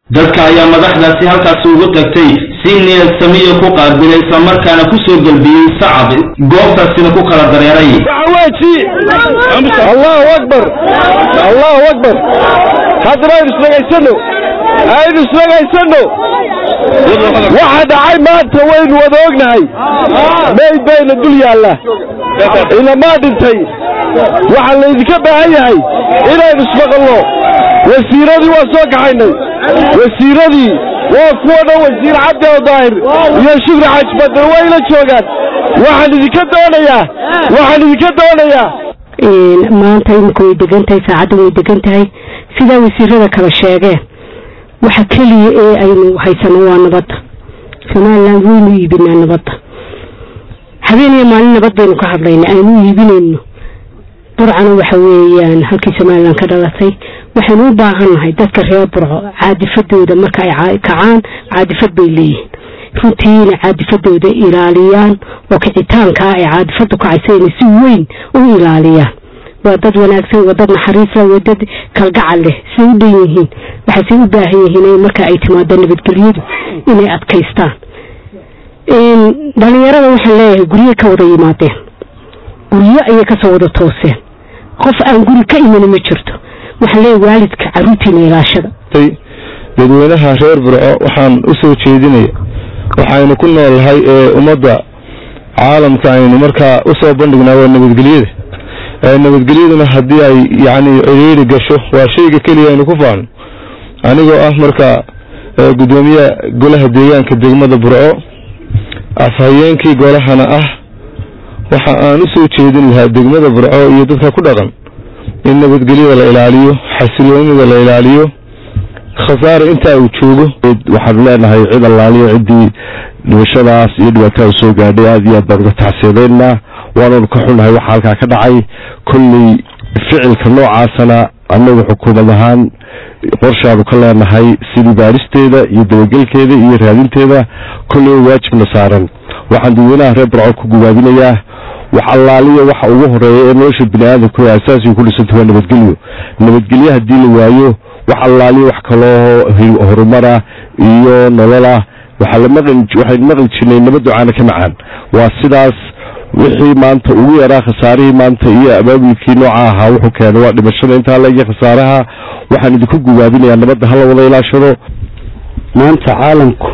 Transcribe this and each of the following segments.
dadka ayaa madaxdaasi halkaasi ugu tagtay si niyad samiyo ku qaabilay islamarkaana ku soo gelbiyey sacab goobtaasina ku kala dareeray allahu akbar allahu akbar haddana aynu isdhegaysano aynu isdhegaysano waxa dhacay maanta waynu wada ognahay mayd bayna dul yaalla inamaa dhintay waxaa laydinka baahan yahay inaynu ismaqalno wasiiradii waan soo kaxaynay wasiiradii waa kuwa dhan wasiir cabdi oo daahir iyo shukri xaaj badar wayla joogaan waxaan idinka doonayaa waxaan idinka doonayaa maanta imika way degan tahay saacadda way degan tahay sidaa wasiirada kala sheegeen waxa keliya ee aynu haysano waa nabadda somalilan waynu iibinaa nabadda habeen iyo maalin nabad baynu ka hadlayna aynu iibinayno burcana waxa weeyaan halkii somalilan ka dhalatay waxaynu u baahannahay dadka reer burco caadifadooda marka ay kacaan caadifad bay leeyihiin runtii inay caadifadooda ilaaliyaan oo kicitaankaa ay caadifadu kacaysa inay si weyn u ilaaliyaan waa dad wanaagsan waa dad naxariisla waa dad kalgacal leh siday u dhan yihiin waxaysay u baahan yihiin marka ay timaado nabadgelyadu inay adkaystaan dhalinyarada waxaan leeyahay guryo ka wada yimaadeen guryo ayay kasoo wada tooseen qof aan guri ka imani ma jirto waxaan leeyahay waalidka caruurtiina ilaashada dadweynaha reer burco waxaan u soo jeedinaya waxaynu ku noolnahay ee ummadda caalamka aynu markaa u soo bandhignaa waa nabadgelyada nabadgelyaduna haddii ay yacni cidhiiri gasho waa shayga keliya aynu ku faano anigoo ah marka guddoomiye golaha deegaanka degmada burco afhayeenkii golahana ah waxa aan u soo jeedin lahaa degmada burco iyo dadka ku dhaqan in nabadgelyada la ilaaliyo xasiloonida la ilaaliyo khasaare intaa uu joogo waxaanu leenahay cid allaaliyo ciddii dhimashadaas iyo dhibaatada soo gaadhay aad iyo aad baan uga taxsiidaynaa waananu ka xunnahay waxa halkaa ka dhacay kolley ficilka noocaasana annagu xukuumad ahaan qorshaanu ka leenahay sidii baaristeeda iyo dabagelkeeda iyo raadinteeda kolley waajibna saaran waxaan dadweynaha reer burco ku gubaabinayaa wax allaaliya waxa ugu horeeya ee nolosha bini aadamku asaasiga ku dhisanta waa nabadgelyo nabadgelyo haddii la waayo wax allaaliya wax kaloo horumara iyo nolola waxaynu maqli jirnay nabad ducaana ka macaan waa sidaas wixii maanta ugu yaraa khasaarihii maanta iyo abaabulkii nooca ahaa wuxuu keenay waa dhimashada intaa la iyo khasaaraha waxaan idinku gubaabinayaa nabadda hala wada ilaashado maanta caalamku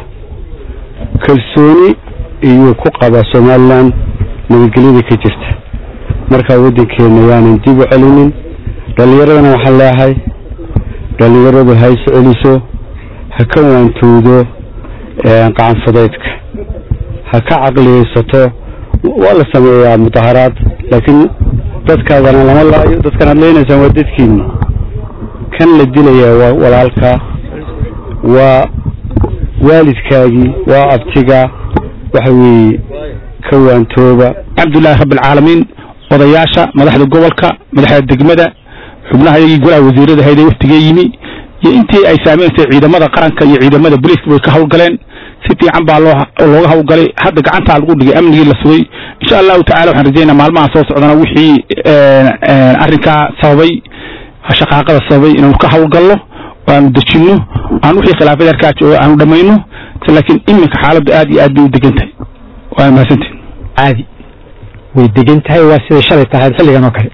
kalsooni iyuu ku qabaa somalilan nabadgelyada ka jirta markaa waddankeena yaanan dib u celinin dhallinyaradana waxaan leeyahay dhallinyaradu ha is celiso ha ka waantowdo qacanfudaydka ha ka caqliyaysato waa la sameeyaa mudaharaad laakiin dadkaadana lama laayo dadkan aad leynaysaan waa dadkiini kan la dilayaa waa walaalka waa waalidkaagii waa abtiga waxa weeye ka waantooba alxamdulilahi rabbialcaalamiin odayaasha madaxda gobolka madaxda degmada xubnaha iyagii golaha wasiirada hayday waftigee yimi iyo intii ay saamaysay ciidamada qaranka iyo ciidamada booliiska way ka hawlgaleen si fiican baa looga hawlgalay hadda gacantaa lagu dhigay amnigii la sugay insha allahu tacala waxaan rajaynaa maalmaha soo socdana wixii arrinkaa sababay shaqaaqada sababay inaanu ka hawlgalno aanu dejinno aan wixii khilaafada arkaa jooga aanu dhammayno laakiin iminka xaaladdu aad iyo aad bay u degan tahay waa mahadsantiin caadi way degan tahay waa siday shalay tahay xilligan oo kale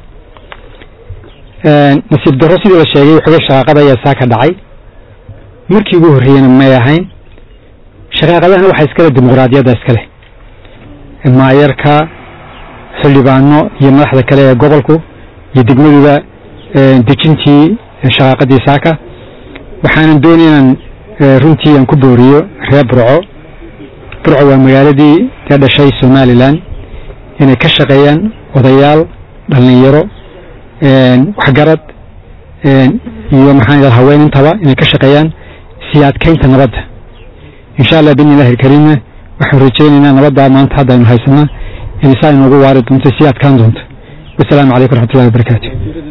nasiib darro sidii la sheegay xoga shaqaaqada ayaa saa ka dhacay markii ugu horreeyena may ahayn shaqaaqadahana waxaa iskale dimuqraadiyadda iskale maayarka xildhibaano iyo madaxda kale ee gobolku iyo degmaduba dejintii shaqaaqadii saaka waxaanan doonay inaan runtii aan ku booriyo reer burco burco waa magaaladii ka dhashay somalilan inay ka shaqeeyaan odayaal dhallinyaro waxgarad iyo maxaan idhaha haween intaba inay ka shaqeeyaan sii adkaynta nabadda insha allah biidni illahi alkariimna waxaan rajaynaynaa nabaddaa maanta hadda aynu haysanaa inay saa inoogu waari doonto sii adkaan doonto wasalaamu calaykum waraxmatullahi wabarakaatu